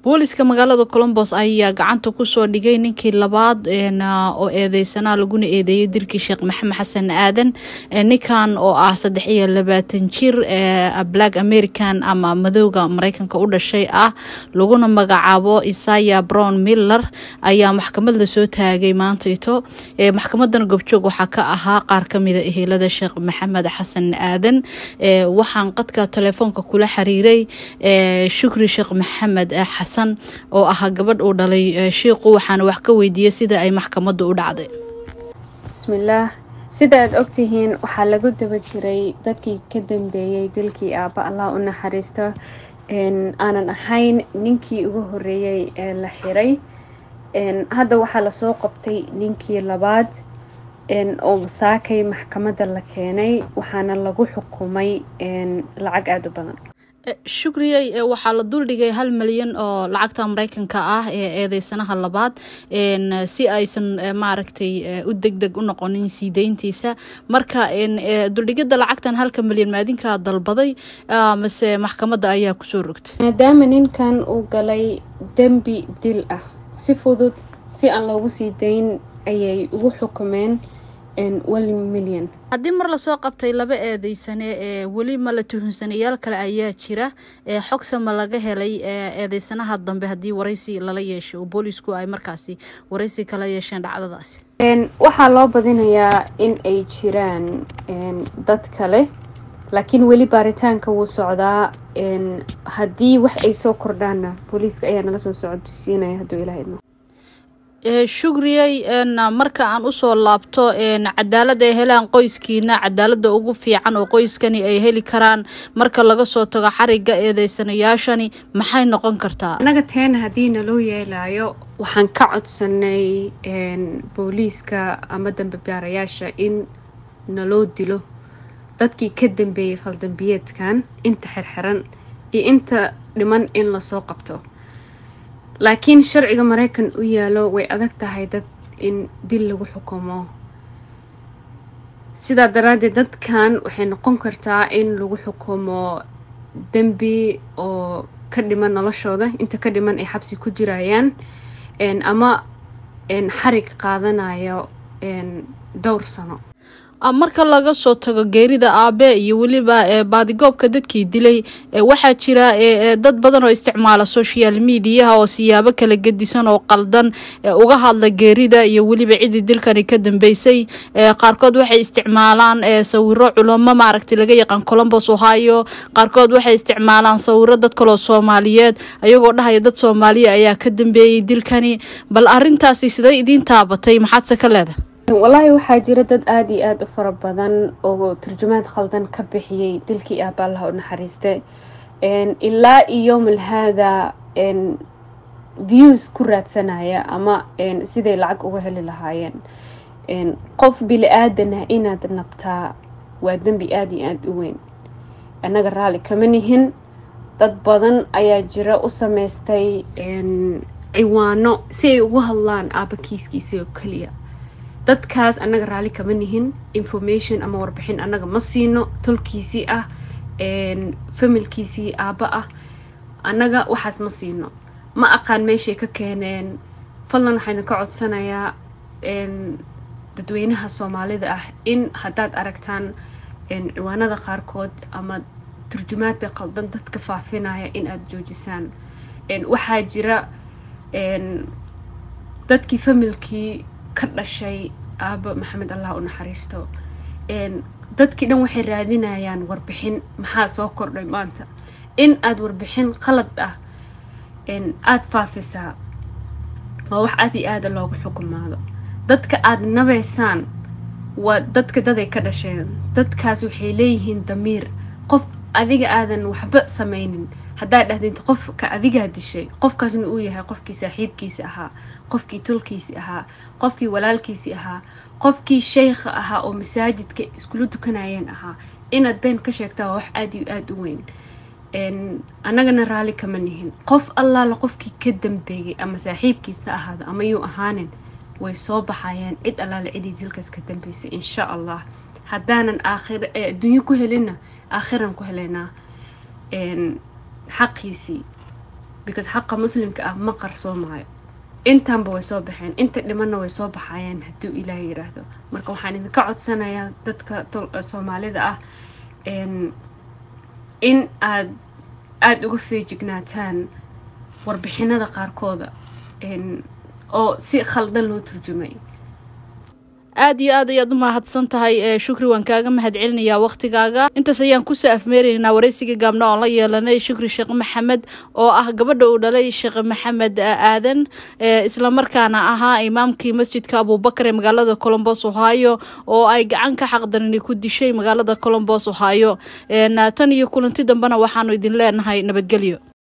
booliska magaalada colombos ayaa gacanta kusoo dhigay ninkii labaad oo eedeysanaa laguna eedeeyay dilkii sheekh maxamed xasan aadan ninkan oo ah saddex iyo labaatan jir black american ama madowga mareykanka u dhashay ah laguna magacaabo isaya brown miller ayaa maxkamad lasoo taagay maantaito maxkamadan gobjoog waxaa ka ahaa qaar kamida ehelada sheekh maxamed xasan aadan waxaan qadka telefoonka kula xiriiray shukri sheekh maxamed xasan oo ahaa gabadh uu dhalay shiiqu waxaana wax ka weydiiyey sida ay maxkamaddu u dhacday bismillaah sida aad ogtihiin waxaa lagu daba jiray dadkii ka dambeeyey dilkii aabba allah u naxariisto aanan ahayn ninkii ugu horeeyey ee la xiray hadda waxaa lasoo qabtay ninkii labaad oo masaakay maxkamadda la keenay waxaana lagu xukumay lacag aada u badan shukriyey waxaa la duldhigay hal milyan oo lacagta mareykanka ah ee eedeysanaha labaad si aysan maaragtay u deg deg u noqonin sii deyntiisa marka duldhigada lacagtan halka milyan maadinkaa dalbaday mase maxkamadda ayaa kusoo rogtay maadaama ninkan uu galay dembi dil ah si fudud si aan loogu sii dayn ayay ugu xukumeen milyan haddii mar lasoo qabtay laba eedeysane ee weli ma la tuhunsanayaal kale ayaa jira xogse ma laga helay eedeysanaha dambe haddii waraysi lala yeeshay oo boolisku ay markaasi waraysi kala yeesheen dhacdadaasi waxaa loo badinayaa in ay jiraan dad kale laakiin weli baaritaanka wuu socdaa haddii wax ay soo kordhaanna booliiska ayaa nala soo socodsiinaya hadduu ilaha idmo shukriyey marka aan usoo laabto cadaalad ay helaan qoyskiina cadaalada ugu fiican oo qoyskani ay heli karaan marka laga soo tago xariga eedeysanayaashani maxay noqon kartaa annaga teena haddii naloo yeelaayo waxaan ka codsanay booliiska ama dambebaarayaasha in naloo dilo dadkii ka dambeeyey faldambiyeedkan inta xirxiran iyo inta dhiman in lasoo qabto laakiin sharciga maraykan u yaalo way adag tahay dad in dil lagu xukumo sidaa daraaddeed dadkan waxay noqon kartaa in lagu xukumo dembi oo ka dhiman noloshooda inta ka dhiman ay xabsi ku jirayaan ama xarig qaadanayo dhowr sano marka laga soo tago geerida aabe iyo weliba baadigoobka dadkii dilay waxaa jira dad badan oo isticmaala social mediaha oo siyaabo kala gedisan oo qaldan uga hadla geerida iyo weliba cidii dilkani ka dambeysay qaarkood waxay isticmaalaan sawiro culamo maaragtay laga yaqaan colombos ohio qaarkood waxay isticmaalaan sawiro dad kaloo soomaaliyeed ayagoo dhahaya dad soomaaliya ayaa ka dambeeyey dilkani bal arintaasi siday idiin taabatay maxaadse ka leedahay wallaahi waxaa jira dad aada iyo aada u fara badan oo turjumaad khaldan ka bixiyey dilkii aaba allaha u naxariiste ilaa iyo malhaada views ku raadsanaya ama siday lacag uga heli lahaayeen qof bili aadanah inaad nabtaa waa dembi aada iyo aada u weyn annaga raalli kama nihin dad badan ayaa jira u sameystay ciwaano si ay ugu hadlaan aaba kiiskiisa oo keliya dadkaas annaga raalli kama nihin information ama warbixin annaga ma siino tolkiisii ah familkiisii aabba ah annaga waxaas ma siino ma aqaan meeshay ka keeneen fadlan waxaa idinka codsanayaa dadweynaha soomaalida ah in haddaad aragtaan ciwaanada qaarkood ama turjumaadka qaldan dadka faafinaya in aada joojisaan waxaa jira dadkii familkii ka dhashay aaba maxamed allah u naxariisto dadkii dhan waxay raadinayaan warbixin maxaa soo kordhay maanta in aada warbixin qalad ah aada faafisaa waa wax aada iyo aada loogu xukumaado dadka aada nabeysaan waa dadka daday ka dhasheen dadkaas waxay leeyihiin damiir qof adiga aadan waxba samaynin haddaad dhahdid qofka adigaa dishay qofkaasna uu yahay qofkii saaxiibkiisi ahaa qofkii tolkiisi ahaa qofkii walaalkiisi ahaa qofkii sheykha ahaa oo masaajidka iskula dukanayeen ahaa inaad been ka sheegtaa waa wax aada iyo aada u weyn annagana raalli kama nihin qof allaala qofkii ka dambeeyey ama saaxiibkiisa ahaada ama yuu ahaanin way soo baxayeen cid allaala cidii dilkaas ka dambeysay insha allah haddaanan aakhir adduunyo ku helinna aakhiran ku helaynaa xaqiisii because xaqa muslimka ah ma qarsoomaayo intanba way soo baxeen inta dhimanna way soo baxayaan hadduu ilaah yiraahdo marka waxaan idinka codsanayaa dadka soomaalida ah in aad aada uga feejignaataan warbixinada qaarkooda oo si khaldan loo turjumay aada iyo aad ayaad u mahadsan tahay shukri waan kaaga mahad celinayaa waqtigaaga intaas ayaan kusoo afmeeraynaa wareysiga gaabna oon la yeelanay shukri sheekh maxamed oo ah gabadha uu dhalay sheekh maxamed aadan islamarkaana ahaa imaamkii masjidka abubakar ee magaalada colombos ohio oo ay gacan ka xaqdarini ku dishay magaalada colombos ohio tan iyo kulanti dambena waxaanu idin leenahay nabadgelyo